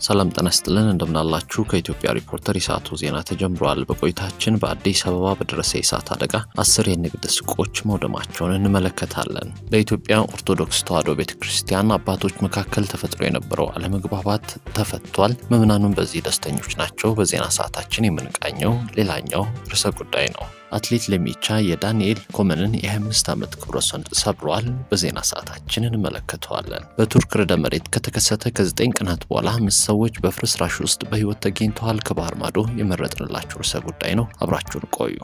ሰላም ጤና ይስጥልን እንደምናላችሁ። ከኢትዮጵያ ሪፖርተር የሰዓቱ ዜና ተጀምሯል። በቆይታችን በአዲስ አበባ በደረሰ የእሳት አደጋ አስር የንግድ ሱቆች መውደማቸውን እንመለከታለን። በኢትዮጵያ ኦርቶዶክስ ተዋሕዶ ቤተ ክርስቲያን አባቶች መካከል ተፈጥሮ የነበረው አለመግባባት ተፈቷል። ምዕመናኑም በዚህ ደስተኞች ናቸው። በዜና ሰዓታችን የምንቃኘው ሌላኛው ርዕሰ ጉዳይ ነው። አትሌት ለሚቻ የዳንኤል ኮመንን የ25 ዓመት ክብረ ወሰን ሰብሯል። በዜና ሰዓታችን እንመለከተዋለን። በቱርክ ርዕደ መሬት ከተከሰተ ከ9 ቀናት በኋላ አምስት ሰዎች በፍርስራሽ ውስጥ በሕይወት ተገኝተዋል። ከባህር ማዶ የመረጥንላችሁ ርዕሰ ጉዳይ ነው። አብራችሁን ቆዩ።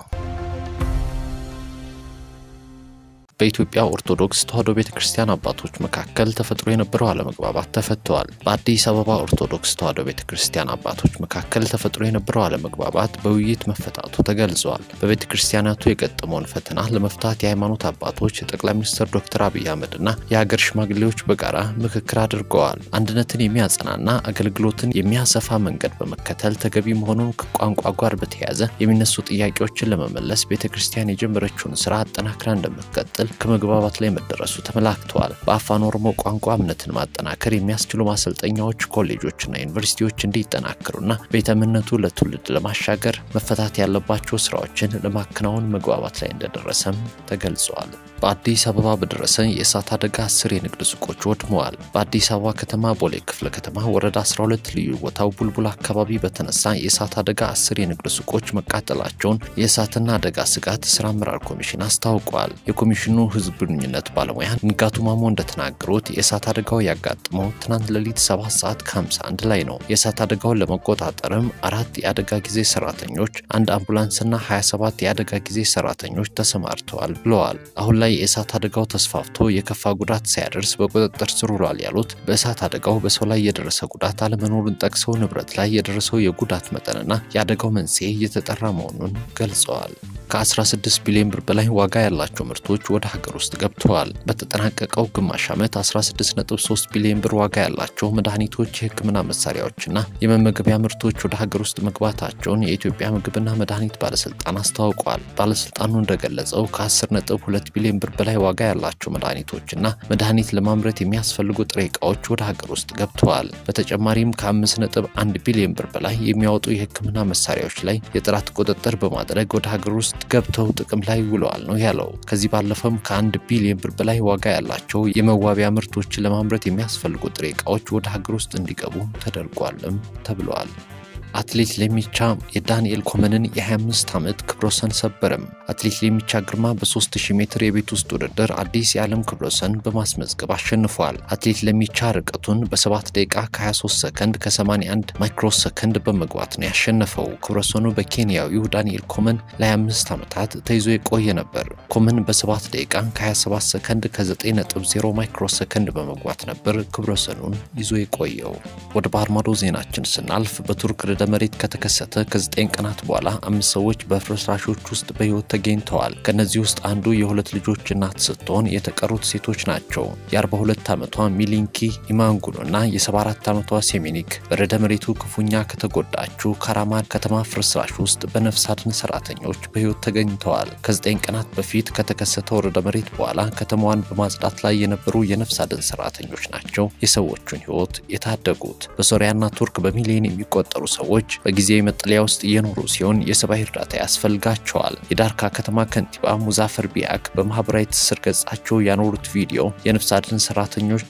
በኢትዮጵያ ኦርቶዶክስ ተዋሕዶ ቤተ ክርስቲያን አባቶች መካከል ተፈጥሮ የነበረው አለመግባባት ተፈተዋል። በአዲስ አበባ ኦርቶዶክስ ተዋሕዶ ቤተ ክርስቲያን አባቶች መካከል ተፈጥሮ የነበረው አለመግባባት በውይይት መፈታቱ ተገልጿል። በቤተ ክርስቲያናቱ የገጠመውን ፈተና ለመፍታት የሃይማኖት አባቶች፣ ጠቅላይ ሚኒስትር ዶክተር አብይ አህመድና የሀገር ሽማግሌዎች በጋራ ምክክር አድርገዋል። አንድነትን የሚያጸናና አገልግሎትን የሚያሰፋ መንገድ በመከተል ተገቢ መሆኑን ከቋንቋ ጋር በተያያዘ የሚነሱ ጥያቄዎችን ለመመለስ ቤተ ክርስቲያን የጀመረችውን ስራ አጠናክራ እንደምትቀጥል ከመግባባት ላይ መደረሱ ተመላክተዋል። በአፋን ኦሮሞ ቋንቋ እምነትን ማጠናከር የሚያስችሉ ማሰልጠኛዎች፣ ኮሌጆችና ዩኒቨርሲቲዎች እንዲጠናከሩና ቤተ እምነቱ ለትውልድ ለማሻገር መፈታት ያለባቸው ስራዎችን ለማከናወን መግባባት ላይ እንደደረሰም ተገልጸዋል። በአዲስ አበባ በደረሰ የእሳት አደጋ አስር የንግድ ሱቆች ወድመዋል። በአዲስ አበባ ከተማ ቦሌ ክፍለ ከተማ ወረዳ 12 ልዩ ቦታው ቡልቡል አካባቢ በተነሳ የእሳት አደጋ አስር የንግድ ሱቆች መቃጠላቸውን የእሳትና አደጋ ስጋት ስራ አመራር ኮሚሽን አስታውቋል። የኮሚሽኑ ህዝብ ግንኙነት ባለሙያ ንጋቱ ማሞ እንደተናገሩት የእሳት አደጋው ያጋጠመው ትናንት ሌሊት 7 ሰዓት ከ51 ላይ ነው። የእሳት አደጋውን ለመቆጣጠርም አራት የአደጋ ጊዜ ሰራተኞች፣ አንድ አምቡላንስና 27 የአደጋ ጊዜ ሰራተኞች ተሰማርተዋል ብለዋል። አሁን ላይ የእሳት አደጋው ተስፋፍቶ የከፋ ጉዳት ሳያደርስ በቁጥጥር ስር ውሏል ያሉት በእሳት አደጋው በሰው ላይ የደረሰ ጉዳት አለመኖሩን ጠቅሰው ንብረት ላይ የደረሰው የጉዳት መጠንና የአደጋው መንስኤ እየተጠራ መሆኑን ገልጸዋል። ከ16 ቢሊዮን ብር በላይ ዋጋ ያላቸው ምርቶች ወደ ሀገር ውስጥ ገብተዋል። በተጠናቀቀው ግማሽ ዓመት 16.3 ቢሊዮን ብር ዋጋ ያላቸው መድኃኒቶች፣ የሕክምና መሳሪያዎችና የመመገቢያ ምርቶች ወደ ሀገር ውስጥ መግባታቸውን የኢትዮጵያ ምግብና መድኃኒት ባለስልጣን አስታውቋል። ባለስልጣኑ እንደገለጸው ከ10.2 ቢሊዮን ብር በላይ ዋጋ ያላቸው መድኃኒቶችና መድኃኒት ለማምረት የሚያስፈልጉ ጥሬ ዕቃዎች ወደ ሀገር ውስጥ ገብተዋል። በተጨማሪም ከ5.1 ቢሊዮን ብር በላይ የሚያወጡ የሕክምና መሳሪያዎች ላይ የጥራት ቁጥጥር በማድረግ ወደ ሀገር ውስጥ ገብተው ጥቅም ላይ ውለዋል ነው ያለው። ከዚህ ባለፈም ከአንድ ቢሊዮን ብር በላይ ዋጋ ያላቸው የመዋቢያ ምርቶችን ለማምረት የሚያስፈልጉ ጥሬ ዕቃዎች ወደ ሀገር ውስጥ እንዲገቡ ተደርጓልም ተብለዋል። አትሌት ለሚቻ የዳንኤል ኮመንን የ25 ዓመት ክብረ ወሰን ሰበረም። አትሌት ለሚቻ ግርማ በ3000 ሜትር የቤት ውስጥ ውድድር አዲስ የዓለም ክብረ ወሰን በማስመዝገብ አሸንፏል። አትሌት ለሚቻ ርቀቱን በ7 ደቂቃ ከ23 ሰከንድ ከ81 ማይክሮ ሰከንድ በመግባት ነው ያሸነፈው። ክብረ ወሰኑ በኬንያዊው ዳንኤል ኮመን ለ25 ዓመታት ተይዞ የቆየ ነበር። ኮመን በ7 ደቂቃ ከ27 ሰከንድ ከ9.0 ማይክሮ ሰከንድ በመግባት ነበር ክብረ ወሰኑን ይዞ የቆየው። ወደ ባህር ማዶ ዜናችን ስናልፍ በቱርክ ርዕደ መሬት ከተከሰተ ከ9 ቀናት በኋላ አምስት ሰዎች በፍርስራሾች ውስጥ በሕይወት ተገኝተዋል። ከእነዚህ ውስጥ አንዱ የሁለት ልጆች እናት ስትሆን የተቀሩት ሴቶች ናቸው። የ42 ዓመቷ ሚሊንኪ ኢማንጉኖ እና የ74 ዓመቷ ሴሚኒክ በርዕደ መሬቱ ክፉኛ ከተጎዳችው ካራማን ከተማ ፍርስራሽ ውስጥ በነፍስ አድን ሰራተኞች በሕይወት ተገኝተዋል። ከ9 ቀናት በፊት ከተከሰተው ርዕደ መሬት በኋላ ከተማዋን በማጽዳት ላይ የነበሩ የነፍስ አድን ሰራተኞች ናቸው የሰዎቹን ሕይወት የታደጉት። በሶሪያና ቱርክ በሚሊዮን የሚቆጠሩ ሰዎች ሰዎች በጊዜያዊ መጠለያ ውስጥ እየኖሩ ሲሆን የሰብአዊ እርዳታ ያስፈልጋቸዋል። የዳርካ ከተማ ከንቲባ ሙዛፈር ቢያክ በማህበራዊ ትስስር ገጻቸው ያኖሩት ቪዲዮ የነፍስ አድን ሰራተኞች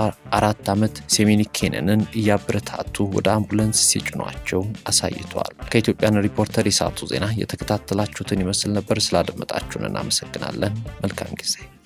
የ74 ዓመት ሴሜኒክ ኬነንን እያበረታቱ ወደ አምቡላንስ ሲጭኗቸው አሳይተዋል። ከኢትዮጵያን ሪፖርተር የሰዓቱ ዜና የተከታተላችሁትን ይመስል ነበር። ስላደመጣችሁን እናመሰግናለን። መልካም ጊዜ